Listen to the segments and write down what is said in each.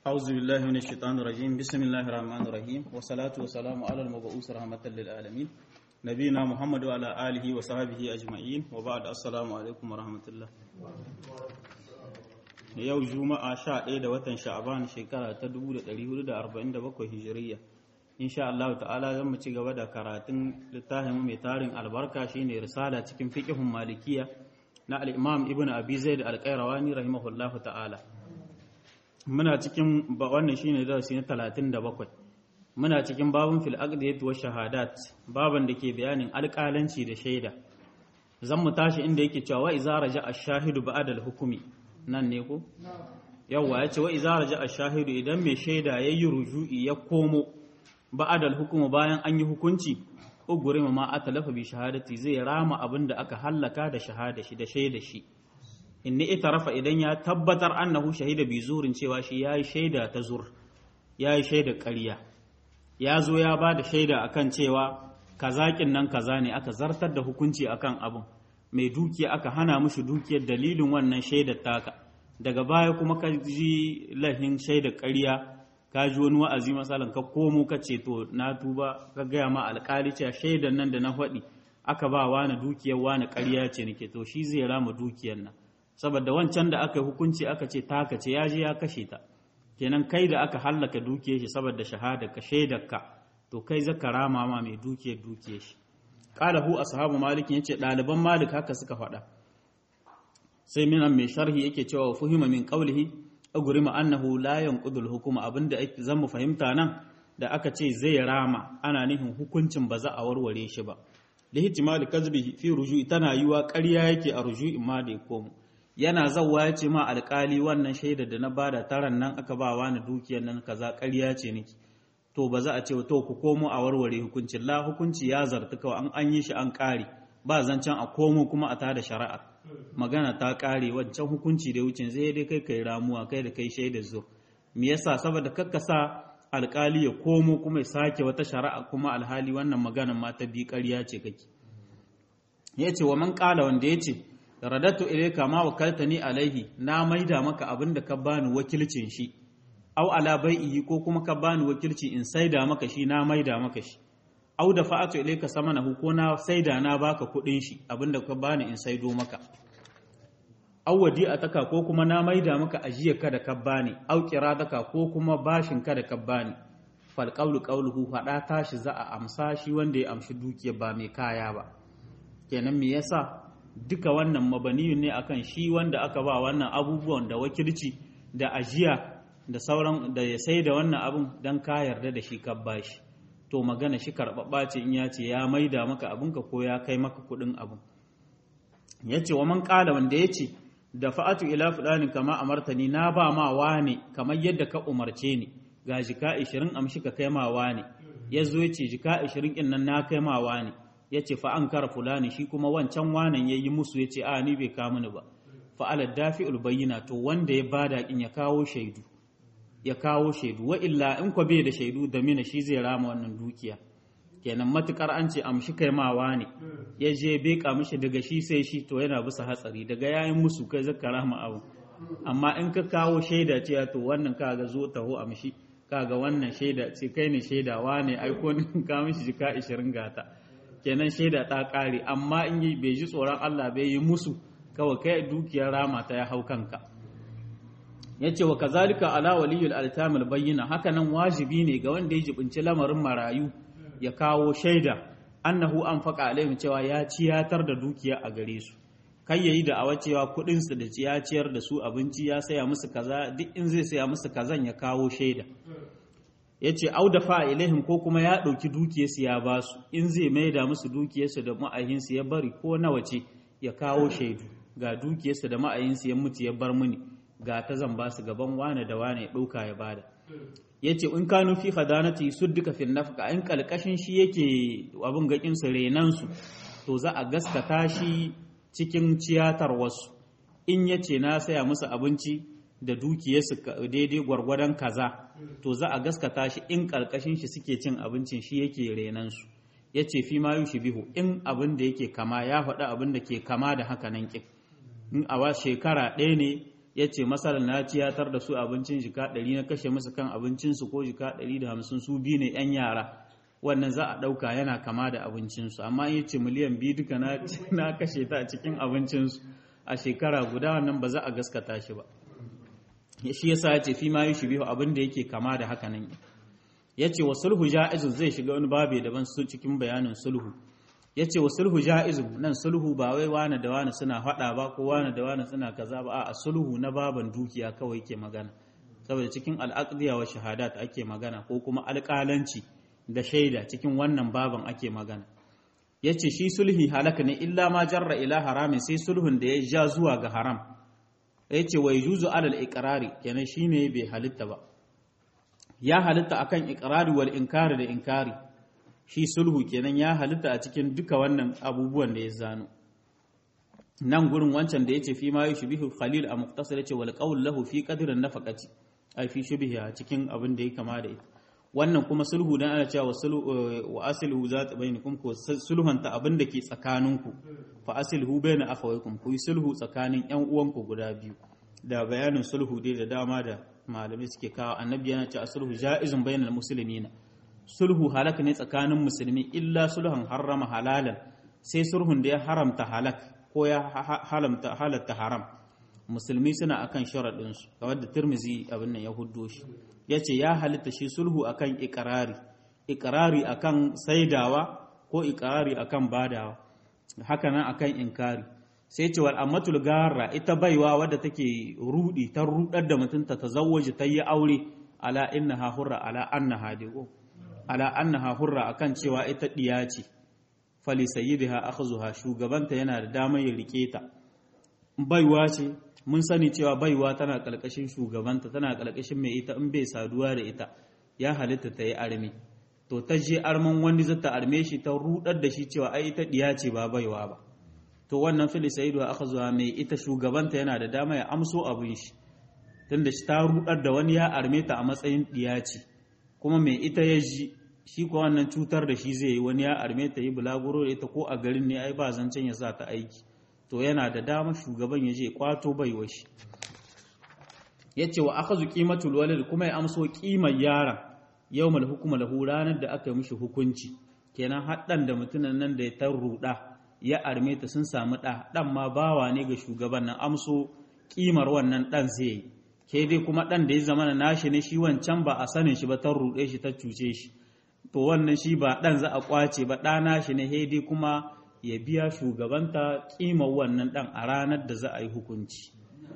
أعوذ بالله من الشيطان الرجيم بسم الله الرحمن الرحيم والصلاة والسلام على المبعوث رحمة للعالمين نبينا محمد وعلى آله وصحبه أجمعين وبعد السلام عليكم ورحمة الله yau juma'a 11 da watan sha'aban shekara ta 1447 hijiriya insha Allah ta'ala zan mu ci gaba da karatun littafin mai tarin albarka shine risala cikin fiqhun malikiya na al-imam ibnu abi zaid al-qayrawani rahimahullahu ta'ala muna cikin wannan shine darasi na 37 muna cikin babun fil aqdiyat wa shahadat baban da ke bayanin alƙalanci da shaida zan mu tashi inda yake cewa wa iza raja ash-shahidu ba'da al-hukmi nan ne ko yawa yace wa iza raja ash-shahidu idan mai shaida yayi ruju'i ya komo ba'da al-hukmu bayan an yi hukunci ugurima ma atalafa bi shahadati zai rama abin da aka hallaka da shahada shi da shaida shi inni itarafa idan ya tabbatar annahu shahida bi zurin cewa shi yayi shaida ta zur yayi shaida ƙarya ya zo ya ba da shaida akan cewa kazakin nan kaza ne aka zartar da hukunci akan abin mai dukiya aka hana mushi dukiyar dalilin wannan shaidar taka daga baya kuma ka ji lahin shaidar ƙarya ka ji wani wa'azi masalan ka komo ka ce to na tuba ka gaya ma alƙali cewa shaidar nan da na faɗi aka ba wani dukiyar wani ƙarya ce nake to shi zai rama dukiyar nan saboda wancan da aka hukunci aka ce taka ce ya je ya kashe ta kenan kai da aka hallaka dukiyar shi saboda shahada ka shaidar ka to kai zaka rama ma mai dukiyar dukiyar shi qala hu ashabu malik yace ɗaliban malik haka suka faɗa sai minan mai sharhi yake cewa fuhima min qawlihi agurima annahu la yanqudul hukuma abinda zan mu fahimta nan da aka ce zai rama ana nufin hukuncin ba za a warware shi ba da ihtimali kazbi fi ruju'i tana yiwa ƙarya yake a ruju'in ma da ya komo yana zawwa ya ce ma alƙali wannan shaida da na bada taran nan aka ba wani dukiyar nan kaza ƙarya ce niki to ba za a ce to ku komo a warware hukuncin la hukunci ya zartu kawai an an yi shi an ƙare ba zancen a komo kuma a tada shari'a magana ta ƙare wancan hukunci da wucin zai dai kai kai ramuwa kai da kai shaida zo me yasa saboda kakkasa alƙali ya komo kuma ya sake wata shari'a kuma alhali wannan magana ma ta bi ƙarya ce kake yace wa man qala wanda yace radatu ilayka ma wakaltani alaihi na maida maka abin da ka bani wakilcin shi au ala bai'i ko kuma ka bani wakilci in saida maka shi na maida maka shi au da fa'atu ilayka samanahu ko na saida na baka kudin shi abin da ka bani in saido maka au wadi'ataka ko kuma na maida maka ajiyar ka da ka bani au qiradaka ko kuma bashin ka da ka bani fal qawlu qawluhu fada tashi za a amsa shi wanda ya amshi dukiyar ba mai kaya ba kenan me yasa duka wannan mabaniyun ne akan shi wanda aka ba wannan abubuwan da wakilci da ajiya da sauran da ya sai da wannan abun don ka yarda da shi ka bashi to magana shi karɓaɓɓa ce in ya ce ya maida maka abinka ko ya kai maka kuɗin abin ya ce wa man ƙala wanda ya ce da fa'atu ila fulani kama amartani na ba ma wane kamar yadda ka umarce ni ga jika ishirin amshi ka kai ma wane ya zo ya ce jika ishirin ɗin nan na kai ma wane ya ce fa an kara fulani shi kuma wancan wanan ya yi musu ya ce a ni bai kawo mini ba fa'alar dafi ulbayyana to wanda ya bada in ya kawo shaidu ya kawo shaidu wa illa in kwa bai da shaidu da mina shi zai rama wannan dukiya kenan matukar an ce amshi kai mawa ne ya je bai mishi daga shi sai shi to yana bisa hatsari daga yayin musu kai zaka rama abu amma in ka kawo shaida ce to wannan kaga zo taho amshi kaga wannan shaida ce kai ne shaidawa ne aiko ne ka mishi jika 20 gata kenan shaida ta ƙare amma in yi bai ji tsoron Allah bai yi musu kawai kai dukiyar rama ta ya hau kanka ya ce wa kazalika ala waliyul altamil bayyana haka nan wajibi ne ga wanda ya jibinci lamarin marayu ya kawo shaida annahu an faƙa alaihim cewa ya ciyatar da dukiya a gare su kai yayi da awa cewa kuɗin su da ya ciyar da su abinci ya saya musu kaza duk in zai saya musu kazan ya kawo shaida ya ce au da fa'a ilaihim ko kuma ya ɗauki dukiyarsu ya ba su in zai maida musu dukiyarsu da ma'ayinsu ya bari ko nawa ce ya kawo shaidu ga dukiyarsu da ma'ayinsu ya mutu ya bar mini ga ta zan ba su gaban wane da wane ya ɗauka ya bada ya ce in kanu fi hadanati su duka fin nafka in kalkashin shi yake abin gaƙinsu renansu to za a gaskata shi cikin ciyatar wasu in ya ce na saya musu abinci da dukiyarsu daidai gwargwadon kaza to za a gaskata shi in karkashin shi suke cin abincin shi yake renan su ya ce fi ma yushi bihu in abin da yake kama ya faɗi abin da ke kama da haka nan ƙin in a wa shekara ɗaya ne ya ce masalan na ciyatar da su abincin jika ɗari na kashe musu kan abincinsu ko jika ɗari da hamsin su biyu ne 'yan yara wannan za a ɗauka yana kama da abincinsu amma in ce miliyan biyu duka na kashe ta a cikin abincinsu a shekara guda wannan ba za a gaskata shi ba shi yasa ya ce fi ma yi shi biyu abin da yake kama da haka nan ya ce wa sulhu ja'izun zai shiga wani babe daban su cikin bayanin sulhu ya ce wa sulhu ja'izun nan sulhu ba wai wane da wane suna faɗa ba ko wane da wane suna kaza ba a sulhu na baban dukiya kawai ke magana saboda cikin al'aqdiya wa shahadat ake magana ko kuma alƙalanci da shaida cikin wannan baban ake magana ya ce shi sulhi halaka ne illa ma jarra ila haramin sai sulhun da ya ja zuwa ga haram ya ce wai juzu alal iqrari kenan shine bai halitta ba ya halitta akan iqrari wal inkari da inkari shi sulhu kenan ya halitta a cikin duka wannan abubuwan da ya zano nan gurin wancan da yace fi ma yushbihu khalil a muqtasar yace wal qawl lahu fi qadrin nafaqati ai fi shubhiha cikin abin da ya kama da ita wannan kuma sulhu dan ana cewa wa aslihu zat bainakum ko sulhunta abin da ke tsakaninku fa aslihu baina akhawaykum ku yi sulhu tsakanin yan uwanku guda biyu da bayanin sulhu dai da dama da malamai suke kawo annabi yana cewa sulhu ja'izun bainal muslimina sulhu halak ne tsakanin musulmi illa sulhun harrama halalan sai sulhun da ya haramta halak ko ya halamta halatta haram musulmi suna akan sharaɗinsu kamar da tirmizi abin nan ya huddo shi ya ce ya halitta shi sulhu akan ikirari ikirari akan saidawa ko ikirari akan badawa haka nan akan inkari sai ce wal ammatul garra ita baiwa wadda take rudi ta rudar da mutunta ta zawwaji ta yi aure ala innaha hurra ala annaha digo ala annaha hurra akan cewa ita diya ce fali sayyidiha akhzuha shugabanta yana da damar ya rike ta baiwa ce mun sani cewa baiwa tana kalkashin shugabanta tana kalkashin mai ita in bai saduwa da ita ya halitta ta yi armi to ta je arman wani zata arme shi ta rudar da shi cewa ai ita diya ce ba baiwa ba to wannan fili sayyidu aka zuwa mai ita shugabanta yana da dama ya amso abin shi tunda shi ta rudar da wani ya arme ta a matsayin diya ce kuma mai ita ya ji shi ko wannan cutar da shi zai yi wani ya arme ta yi bulaguro da ita ko a garin ne ai ba zancen ya sa ta aiki to yana da dama shugaban ya je kwato baiwa shi ya ce wa aka zuƙi matul walid kuma ya amso ƙimar yaron yau mal hukuma lahu ranar da aka mishi hukunci kenan haɗan da mutumin nan da ya ta ruɗa ya arme ta sun samu ɗa ɗan ma bawa ne ga shugaban nan amso ƙimar wannan ɗan zai yi ke dai kuma ɗan da ya zama na nashi ne shi wancan ba a sanin shi ba ta ruɗe shi ta cuce shi to wannan shi ba ɗan za a ƙwace ba ɗa nashi ne dai kuma ya biya shugabanta ƙimar wannan ɗan a ranar da za a yi hukunci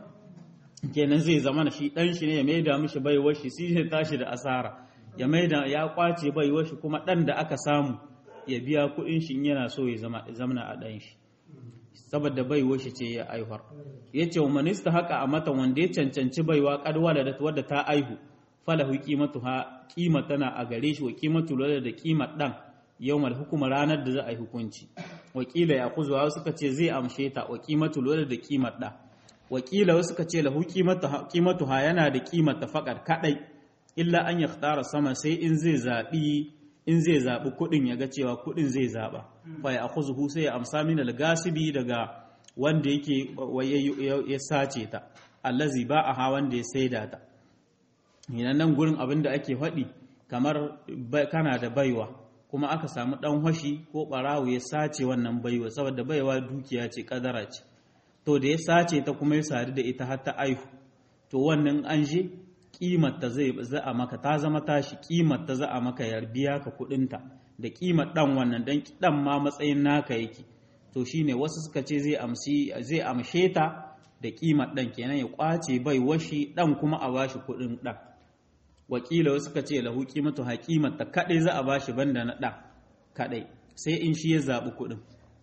kenan zai zama shi ɗan shi ne ya maida mishi baiwar shi sai ya tashi da asara ya maida ya kwace baiwar shi kuma ɗan da aka samu ya biya kuɗin shi yana so ya zama zamana a ɗan shi saboda baiwar shi ce ya aihwar ya ce wa minista haka a mata wanda ya cancanci baiwa kadwala da wadda ta aihu falahu qimatu ha qima tana a gare shi wa qimatu da qimar ɗan yawmal hukuma ranar da za a yi hukunci wakila ya kuzuwa suka ce zai amshe ta wa qimatu da qimar ɗa wakila wasu ka ce lahu qimatu ha yana da qimar ta faqat kadai illa an yakhtara sama sai in zai zabi in zai zabi kudin ya ga cewa kudin zai zaba fa ya akhuzuhu sai ya amsa min al-gasibi daga wanda yake ya sace ta allazi ba a ha wanda ya saida ta ina nan gurin abin da ake faɗi kamar kana da baiwa kuma aka samu dan hashi ko barawo ya sace wannan baiwa saboda baiwa dukiya ce kadara ce to da ya sace ta kuma ya sadu da ita har ta aihu to wannan an je kimar ta zai za a maka ta zama tashi kimar ta za a maka ya biya ka kudinta da kimar dan wannan dan dan ma matsayin naka yake to shine wasu suka ce zai amsi zai amshe ta da kimar dan kenan ya kwace bai washi dan kuma a bashi kudin dan wakila wasu suka ce lahu qimatu haqimar ta kadai za a bashi banda na dan kadai sai in shi ya zabi kudin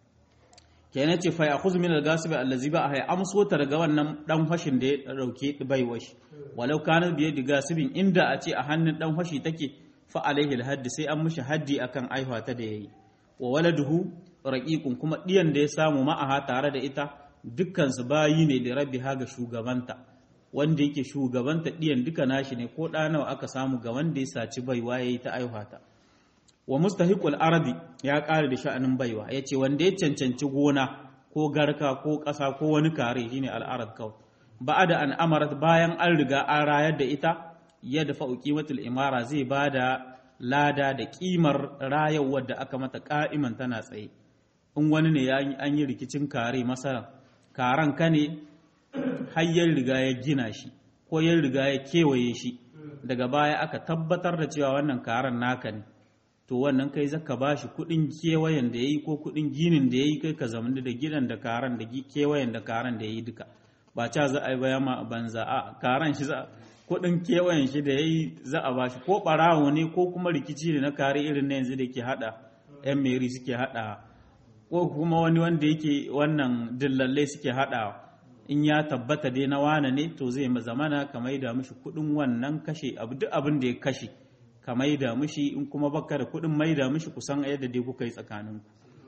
kenan ce fa ya'khudhu min al-ghasib allazi ba hay amso ta daga wannan dan fashin da ya dauke bai washi walau kana biye da gasibin inda a ce a hannun dan fashi take fa alaihi al sai an mishi haddi akan aihuwa ta da yayi wa waladuhu raqiqun kuma diyan da ya samu ma'aha tare da ita dukkan su bayi ne da rabbiha ga shugabanta wanda yake shugabanta diyan duka nashi ne ko da nawa aka samu ga wanda ya saci baiwa yayi ta aihuwa ta wa mustahiqul arabi ya ƙare da sha'anin baiwa yace wanda ya cancanci gona ko garka ko ƙasa ko wani kare shine al'arad kawai ba'ada an amarat bayan an riga an rayar da ita ya dafa qimatul imara zai bada lada da kimar rayawar da aka mata ka'iman tana tsaye in wani ne an yi rikicin kare masara karan ka ne har ya riga ya gina shi ko ya riga ya kewaye shi daga baya aka tabbatar da cewa wannan karan naka ne to wannan kai zaka ba shi kuɗin kewayen da ya yi ko kuɗin ginin da ya yi kai ka zamani da gidan da karan da kewayen da karan da ya yi duka ba ca za a yi baya ma banza a karan shi za kuɗin kewayen shi da ya yi za a ba shi ko ɓarawo ne ko kuma rikici ne na kare irin na yanzu da ke haɗa yan meri suke haɗa ko kuma wani wanda yake wannan dillallai suke haɗawa in ya tabbata dai na wane ne to zai zamana ka maida mishi kuɗin wannan kashe abu duk abin da ya kashe ka maida mishi in kuma baka da kuɗin maida mishi kusan yadda dai kuka yi tsakaninku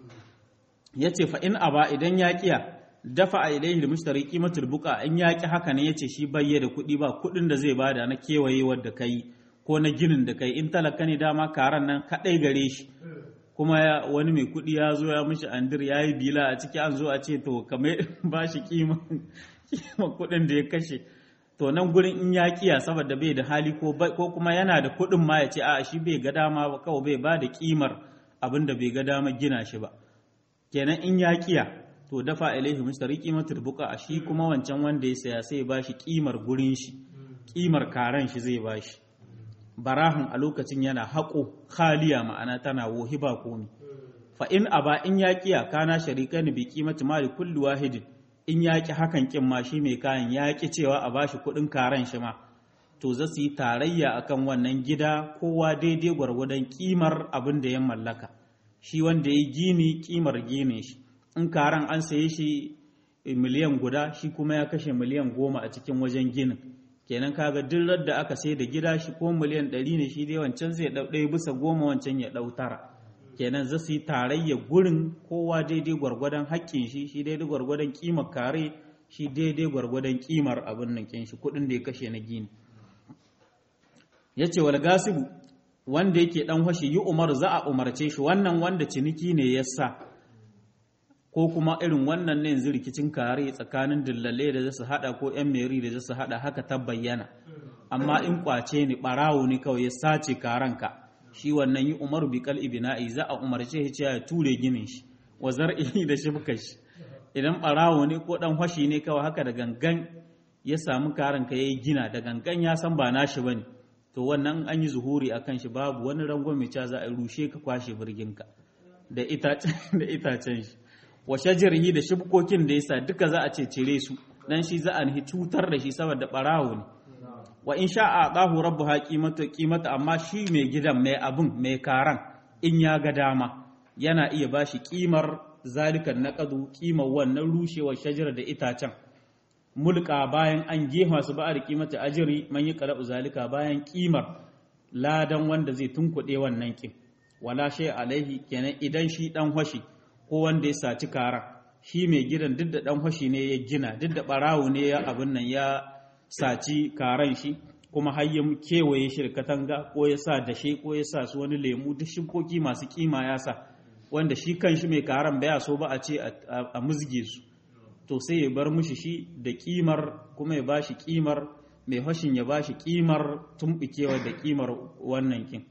yace fa in aba idan ya kiya dafa a ilaihi mushtari qimatul buqa in ya ki haka ne yace shi bayye da kuɗi ba kuɗin da zai bada na kewaye wadda kai ko na ginin da kai in talaka ne dama karan nan kadai gare shi kuma wani mai kuɗi ya zo ya mishi andir ya yi bila a ciki an zo a ce to kamar ba shi kima kuɗin da ya kashe to nan gurin in ya kiya saboda bai da hali ko kuma yana da kuɗin ma ya ce a shi bai ga dama ba kawai bai ba da kimar abin da bai ga dama gina shi ba kenan in ya kiya to dafa ilaihi mushtari qimatul buqa a shi kuma wancan wanda ya saya sai ya ba shi kimar gurin shi kimar karan shi zai ba shi barahan a lokacin yana haƙo khaliya ma'ana tana wohi ba komi fa in aba in ya kiya kana sharikan bi qimati mali kulli wahidin in ya ki hakan kin ma shi mai kayan ya ki cewa a bashi kuɗin karan shi ma to za su yi tarayya akan wannan gida kowa daidai gwargwadon kimar abin da ya mallaka shi wanda ya gini kimar gine shi in karan an saye shi miliyan guda shi kuma ya kashe miliyan goma a cikin wajen ginin kenan kaga duk da aka sai da gida shi ko miliyan ɗari ne shi dai wancan zai ɗau ɗaya bisa goma wancan ya ɗau tara kenan za su yi tarayya gurin kowa daidai gwargwadon haƙƙin shi shi daidai gwargwadon ƙimar kare shi daidai gwargwadon ƙimar abin nan kin shi kuɗin da ya kashe na gini ya ce wal gasibu wanda yake ɗan hashi yi umar za a umarce shi wannan wanda ciniki ne ya sa ko kuma irin wannan ne yanzu rikicin kare tsakanin dillale da zasu hada ko yan meri da zasu hada haka ta bayyana amma in kwace ni barawo ne kawai ya sace karanka shi wannan yi umaru bi kal ibna'i za a umarce shi cewa ya ture ginin shi wa zar'i da shibka shi idan barawo ne ko dan fashi ne kawai haka da gangan ya samu karanka yayi gina da gangan ya san ba nashi bane to wannan an yi zuhuri akan shi babu wani rangon mai za a rushe ka kwashe birginka da itacen da itacen shi wa shajarihi da shibkokin da yasa duka za a ce cire su dan shi za a nihi cutar da shi saboda barawo ne wa in sha a ɗahu rabbu ha kimata amma shi mai gidan mai abin mai karan in ya ga dama yana iya ba shi ƙimar zalikan naƙadu ƙimar wannan rushewar shajar da itacen mulka bayan an gefa su ba da ƙimata ajiri man yi ƙara'u zalika bayan ƙimar ladan wanda zai tunkuɗe wannan ƙin wala shay alaihi kenan idan shi ɗan hoshi ko wanda ya saci karan shi mai gidan duk da ɗan hoshi ne ya gina duk da ɓarawo ne ya abin nan ya saci karan shi kuma har ya kewaye shi da katanga ko ya sa dashe ko ya sa su wani lemu duk shibkoki masu kima ya sa wanda shi kan shi mai karan baya so ba a ce a musge su to sai ya bar mushi shi da kimar kuma ya bashi kimar mai hashin ya bashi kimar tumbikewa da kimar wannan kin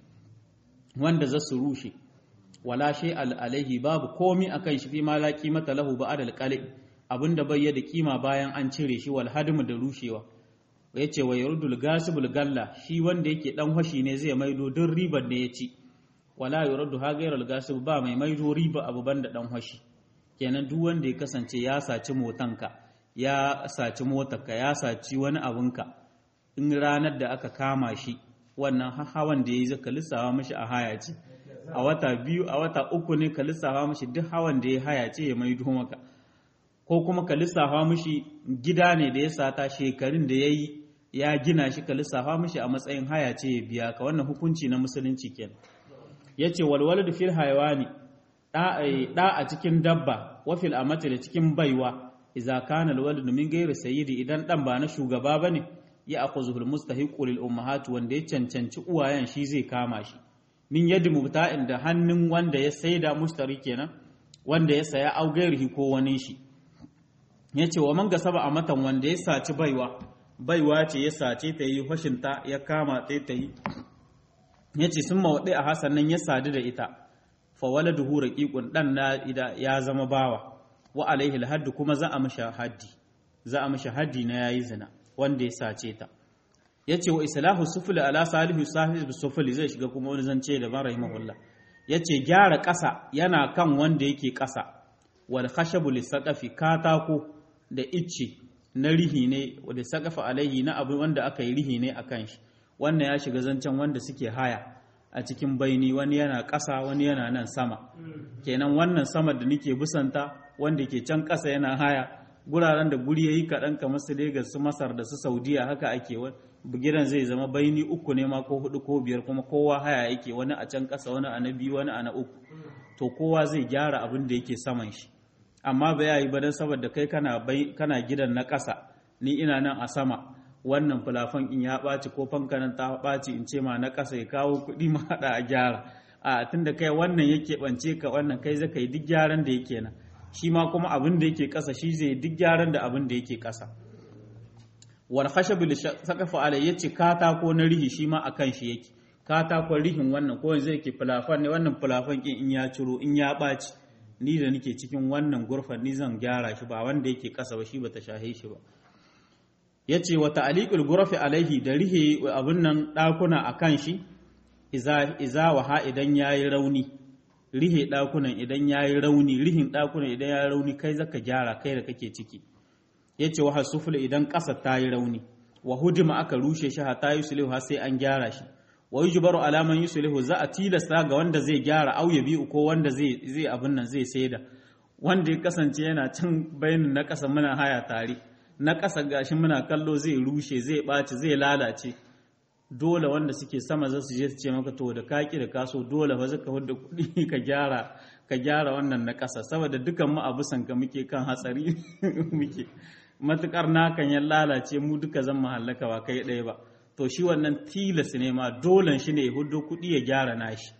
wanda za su rushe wala shay alaihi babu komi akan shi fi ma la qimata lahu ba'da al abinda bai da kima bayan an cire shi wal hadmu da rushewa ya ce wa yarudul gasibul galla shi wanda yake dan hashi ne zai maido don ribar da ya ci wala yaruddu ha gairal gasib ba mai maido riba abu banda dan hashi kenan duk wanda ya kasance ya saci motanka ya saci motarka ya saci wani abunka in ranar da aka kama shi wannan hawan da ya yi zaka lissafa mishi a haya ce a wata biyu a wata uku ne ka lissafa mishi duk hawan da ya haya ce ya maido maka ko kuma ka lissafa mishi gida ne da ya sata shekarun da ya yi ya gina shi ka lissafa mishi a matsayin haya ce ya biya ka wannan hukunci na musulunci kenan ya ce walwala da fil haiwani ɗa a cikin dabba wafil amati da cikin baiwa iza kana alwalid min gairi sayyidi idan ɗan ba na shugaba bane ya akhuzuhul mustahiqu lil ummahat wanda ya cancanci uwayen shi zai kama shi min yadi mubta'in da hannun wanda ya saida mushtari kenan wanda ya saya au gairihi ko wani shi yace wa man gasaba a matan wanda ya saci baiwa baiwa ce ya sace ta yi fashinta ya kama ta ta yi yace sun mawaɗe a hasan nan ya sadu da ita fa waladuhu raqiqun dan na ya zama bawa wa alaihi alhadd kuma za a mishi haddi za a mishi haddi na yayi zina wanda ya sace ta yace wa islahu sufli ala salihu sahib sufli zai shiga kuma wani zance da ban rahimahullah yace gyara ƙasa yana kan wanda yake ƙasa wal khashabu lisaqafi katako da icce na rihi ne da saqafa alaihi na abu wanda aka yi rihi ne akan shi wannan ya shiga zancen wanda suke haya a cikin baini wani yana ƙasa wani yana nan sama kenan wannan sama da nake busanta wanda ke can ƙasa yana haya guraren da guri yayi kaɗan kamar su Legas su Masar da su Saudiya haka ake gidan zai zama baini uku ne ma ko hudu ko biyar kuma kowa haya yake wani a can ƙasa wani a na biyu wani a na uku to kowa zai gyara abin da yake saman shi amma ba yayi ba dan saboda kai kana kana gidan na ƙasa ni ina nan a sama wannan fulafan in ya ɓaci ko fankanan ta ɓaci in ce ma na ƙasa ya kawo kuɗi ma haɗa a gyara a tunda kai wannan yake ɓance ka wannan kai zaka yi duk gyaran da yake nan shi ma kuma abin da yake ƙasa shi zai duk gyaran da abin da yake ƙasa wal khashab li saqafa alai yace katako na rihi shi ma akan shi yake katakon rihin wannan ko yanzu yake fulafan ne wannan fulafan kin in ya ciro in ya ɓaci ni da nake cikin wannan gurfan ni zan gyara shi ba wanda yake ƙasa ba shi bata shahe shi ba ya ce wa ta'aliƙul gurafi alaihi da rihe abin nan ɗakuna a kan shi iza waha idan ya yi rauni rihe ɗakunan idan ya yi rauni rihin ɗakunan idan ya yi rauni kai zaka gyara kai da kake ciki ya ce wa hasufula idan ƙasa ta yi rauni wa hudima aka rushe shi ha ta yi sulihu sai an gyara shi wa yi jubaru alaman yi sulihu za a tilasta ga wanda zai gyara au ya biyu ko wanda zai abin nan zai saida wanda ya kasance yana can bayanin na ƙasa muna haya tare na ƙasa gashi muna kallo zai rushe zai ɓaci zai lalace dole wanda suke sama za su je su ce maka to da kaki da kaso dole ba zaka hudda kuɗi ka gyara ka gyara wannan na ƙasa saboda dukan mu abu sanka muke kan hatsari muke matukar nakan ya lalace mu duka zan mahallaka ba kai ɗaya ba to shi wannan tilas ne ma dolen shi ne ya huddo kuɗi ya gyara nashi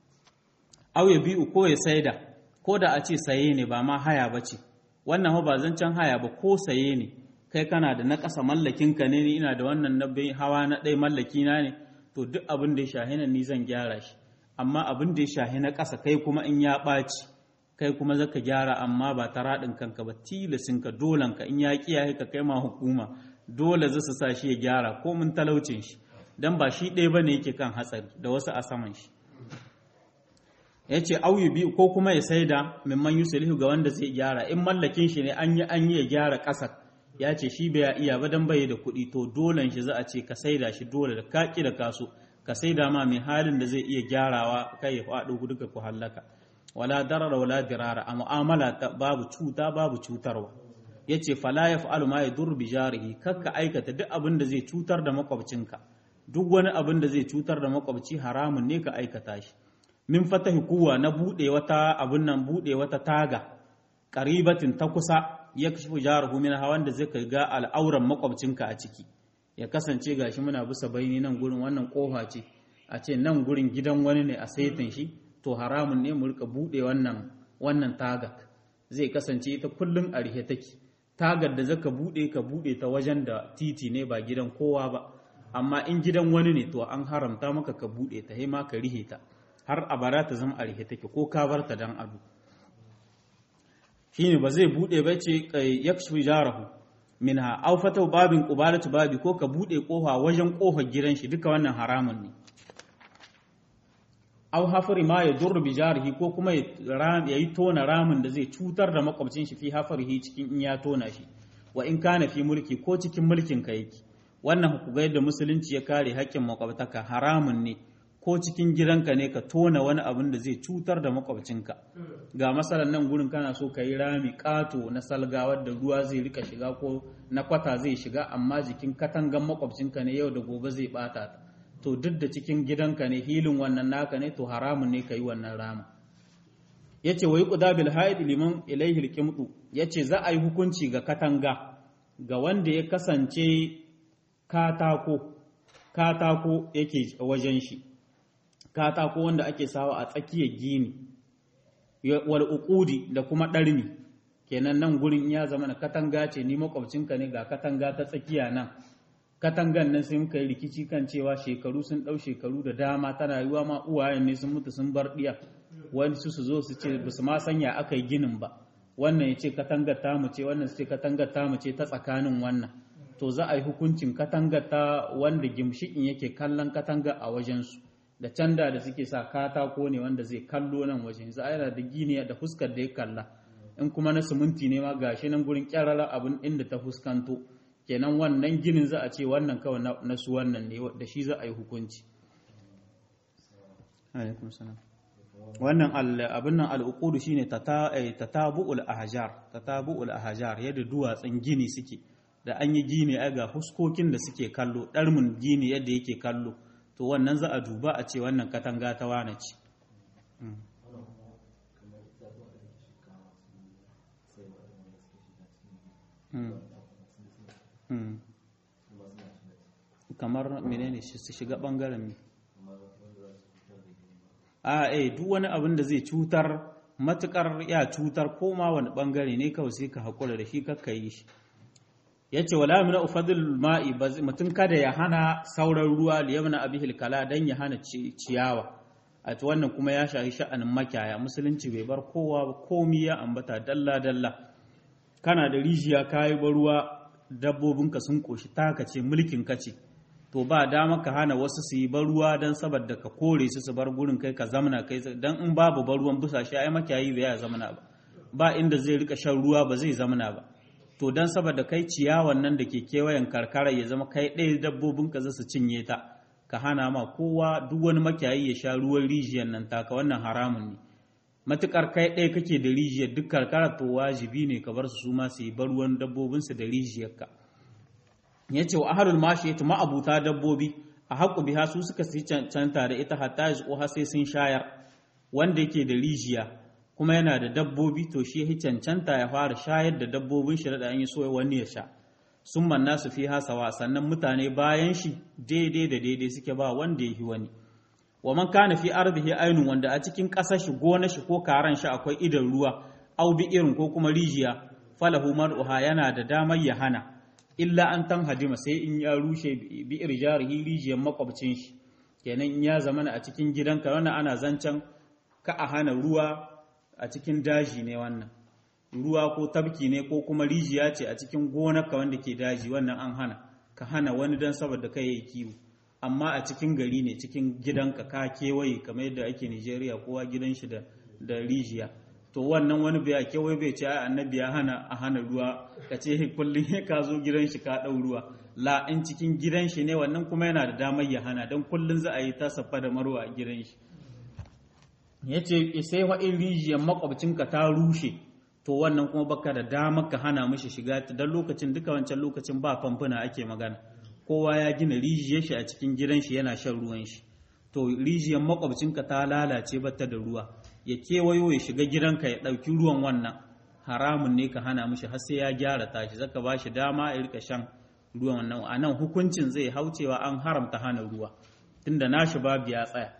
au ya biyu ko ya saida ko da a ce saye ne ba ma haya ba ce wannan ba zancen haya ba ko saye ne kai kana da na ƙasa mallakinka ne ni ina da wannan na hawa na ɗaya mallaki na ne to duk abin da ya shahi nan ni zan gyara shi amma abin da ya shahi na ƙasa kai kuma in ya ɓaci kai kuma zaka gyara amma ba ta raɗin kanka ba tilasinka dolanka in ya kiyaye ka kai ma hukuma dole za su sa shi ya gyara ko mun talaucin shi dan ba shi ɗaya bane yake kan hatsari da wasu a saman shi ya ce auyu biyu ko kuma ya saida mimman yusulihu ga wanda zai gyara in mallakin shi ne an yi an yi ya gyara ƙasar ya ce shi bai iya ba dan bai da kuɗi to dolen shi za a ce ka saida shi dole da kaki da kaso ka saida ma mai halin da zai iya gyarawa kai ya faɗo duka ku hallaka wala darara wala dirara a mu'amala babu cuta babu cutarwa yace fala yaf'alu ma yadur bi jarihi kakka aikata duk abin da zai cutar da makwabcinka duk wani abin da zai cutar da makwabci haramun ne ka aikata shi min fatahi kuwa na bude wata abin nan bude wata taga qaribatin ta kusa ya kashi jaruhu min hawan da zai ga al'auran makwabcinka a ciki ya kasance gashi muna bisa bayani nan gurin wannan kofa ce a ce nan gurin gidan wani ne a saitin shi to haramun ne mu rika bude wannan wannan tagar zai kasance ita kullum a rihe take tagar da zaka bude ka bude ta wajen da titi ne ba gidan kowa ba amma in gidan wani ne to an haramta maka ka bude ta ma ka rihe ta har a bara ta zama a rihe take ko ka bar ta dan ado shine ba zai bude ba ce yakshu jarahu minha aw fata babin qubalatu babi ko ka bude kofa wajen kofar gidan shi duka wannan haramun ne aw hafari ma ya durru bi jarihi ko kuma ya yi tona ramin da zai cutar da makwabcin shi fi hafarihi cikin in ya tona shi wa in kana fi mulki ko cikin mulkin ka yake wannan ku ga yadda musulunci ya kare haƙƙin makwabtaka haramun ne ko cikin gidanka ne ka tona wani abin da zai cutar da makwabcinka ga masalan nan gurin kana so ka yi rami ƙato na salga wadda ruwa zai rika shiga ko na kwata zai shiga amma jikin katangan makwabcinka ne yau da gobe zai bata ta to duk da cikin gidanka ne hilin wannan naka ne to haramun ne ka yi wannan rama ya ce wa yi ƙuda bil haid liman ilaihi alƙimɗu ya ce za a yi hukunci ga katanga ga wanda ya kasance katako katako yake wajen shi katako wanda ake sawa a tsakiyar gini wal uqudi da kuma ɗarmi kenan nan gurin ya zama na katanga ce ni makwabcinka ne ga katanga ta tsakiya nan katangan nan sai muka yi rikici kan cewa shekaru sun ɗau shekaru da dama tana yiwuwa ma uwayen ne sun mutu sun bar ɗiya wani su su zo su ce ba su ma sanya aka yi ginin ba wannan ya ce katangar tamu ce wannan su ce katangar tamu ce ta tsakanin wannan to za a yi hukuncin katangar ta wanda gimshikin yake kallon katangar a wajensu da canda da suke sa katako ne wanda zai kallo nan wajen za a yana da gini da fuskar da ya kalla in kuma na siminti ne ma gashi nan gurin kyarara abin inda ta fuskanto kenan wannan ginin za a ce wannan kawai na su wannan ne da shi za a yi hukunci wannan abin nan al'ukudu shine tatabu'ul ahjar tatabu'ul ahjar yadda duwatsun gini suke da an yi gini ai ga huskokin da suke kallo ɗarmin gini yadda yake kallo to wannan za a duba a ce wannan katanga ta wane ce kamar menene su shiga bangaren ne a eh duk wani abin da zai cutar matukar ya cutar koma wani bangare ne kawai sai ka haƙura da shi kakka yi shi ya ce wala mina ufadul ma'i mutum kada ya hana sauran ruwa liyamna abihil kala dan ya hana ciyawa a wannan kuma ya shahi sha'anin makiyaya musulunci bai bar kowa ba komi ya ambata dalla dalla kana da rijiya kayi ba ruwa dabbobinka sun koshi taka ce mulkin ka ce to ba dama ka hana wasu su yi bar ruwa dan saboda ka kore su su bar gurin kai ka zamana kai dan in babu bar ruwan busa shi ai makiyayi bai ya zamana ba ba inda zai rika shan ruwa ba zai zamana ba to don saboda kai ciyawan nan da ke kewayen karkara ya zama kai ɗaya dabbobinka za su cinye ta ka hana ma kowa duk wani makiyayi ya sha ruwan rijiyar nan taka wannan haramun ne matukar kai ɗaya kake da rijiyar duk karkara to wajibi ne ka bar su su ma su yi bar ruwan dabbobinsu da rijiyarka ya ce wa ahalul mashi ya ma'abuta dabbobi a haƙu biha su suka su cancanta da ita hatta ya sai sun shayar wanda yake da rijiya kuma yana da dabbobi to shi ya cancanta ya fara shayar da dabbobin shi da an yi so wani ya sha sun manna su fi hasawa sannan mutane bayan shi daidai da daidai suke ba wanda ya yi wani wa man kana fi ardihi ainun wanda a cikin ƙasar shi gona shi ko karan shi akwai idan ruwa au bi irin ko kuma rijiya falahu mar'uha yana da damar ya hana illa an tan hadima sai in ya rushe bi irjarihi rijiyar makwabcin shi kenan in ya zamana a cikin gidanka wannan ana zancen ka a hana ruwa a cikin daji ne wannan ruwa ko tabki ne ko kuma rijiya ce a cikin gonarka wanda ke daji wannan an hana ka hana wani don saboda kai yi kiwo amma a cikin gari ne cikin gidanka ka kewaye kamar yadda ake Nigeria kowa gidan shi da da rijiya to wannan wani bai kewaye bai ce ai annabi ya hana a hana ruwa ka ce kullum ka zo gidan shi ka dau ruwa la in cikin gidan shi ne wannan kuma yana da damar ya hana don kullum za a yi ta safa da marwa a gidan shi ya ce sai wa'in rijiyar makwabcinka ta rushe to wannan kuma baka da damar ka hana mishi shiga ta don lokacin duka wancan lokacin ba famfuna ake magana kowa ya gina rijiyar shi a cikin gidan shi yana shan ruwan shi to rijiyar makwabcinka ta lalace bata da ruwa ya kewayo ya shiga gidanka ya ɗauki ruwan wannan haramun ne ka hana mishi har sai ya gyara tashi zaka ba shi dama ya rika shan ruwan wannan a nan hukuncin zai haucewa an haramta hana ruwa tunda nashi babu ya tsaya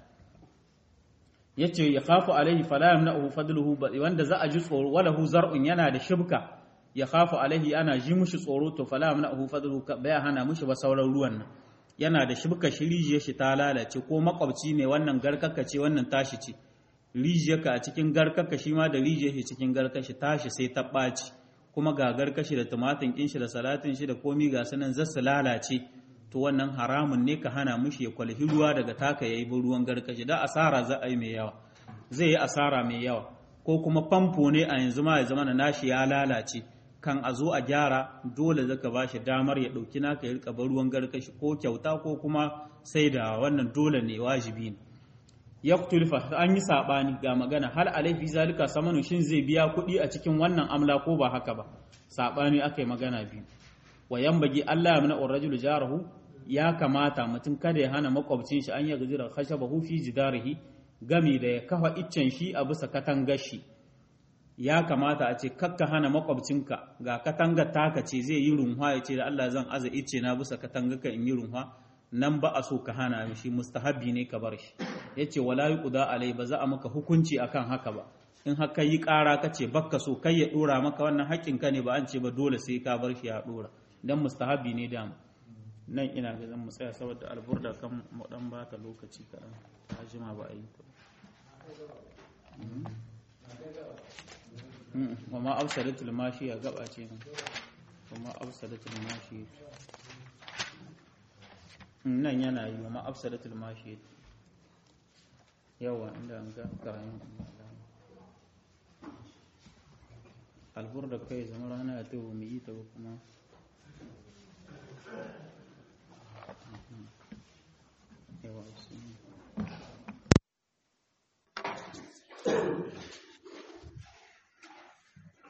yace ya khafu alaihi fala yamna'uhu fadluhu wanda za a ji tsoro walahu zar'un yana da shibka ya khafu alaihi ana ji mushi tsoro to fala yamna'uhu fadluhu bai hana mushi ba sauran ruwan nan yana da shibka shi rijiyar shi ta lalace ko makwabci ne wannan garkaka ce wannan tashi ce rijiyarka a cikin garkaka shi ma da rijiyar shi cikin garkashi tashi sai ta ɓaci kuma ga garkashi da tumatin kin shi da salatin shi da komi ga sanan zasu lalace to wannan haramun ne ka hana mushi ya kwalhi ruwa daga taka yayi bin ruwan garkashi da asara za a yi mai yawa zai yi asara mai yawa ko kuma famfo ne a yanzu ma ya zama na nashi ya lalace kan a zo a gyara dole zaka ba shi damar ya ɗauki naka ya rika ruwan garkashi ko kyauta ko kuma sai da wannan dole ne wajibi ne ya tulfa an yi saɓani ga magana hal alaifi zalika samanu shin zai biya kuɗi a cikin wannan amla ko ba haka ba saɓani aka yi magana biyu wa yambagi Allah ya mana rajulu jarahu ya kamata mutum kada ya hana makwabcin shi an ya gajira khashabahu fi jidarihi gami da ya kafa iccen shi a bisa katangar shi ya kamata a ce kakka hana makwabcinka ga katangar taka ce zai yi runwa ya ce da Allah zan aza icce na bisa katangarka in yi runwa nan ba a so ka hana shi mustahabi ne ka bar shi yace wala yuqda alai ba za a maka hukunci akan haka ba in haka yi ƙara ka ce bakka so kai ya ɗora maka wannan haƙƙin ka ne ba an ce ba dole sai ka bar shi ya ɗora dan mustahabi ne dama nan ina ga zan mu tsaya saboda alburda kan mu dan ba ta lokaci kaɗan ta jima ba a yi ta wa ma absadatul mashi ya gaba ce nan wa ma absadatul mashi nan yana yi wa ma absadatul mashi yawa inda an ga karayin alburda kai zama rana ya tawo mu yi ta kuma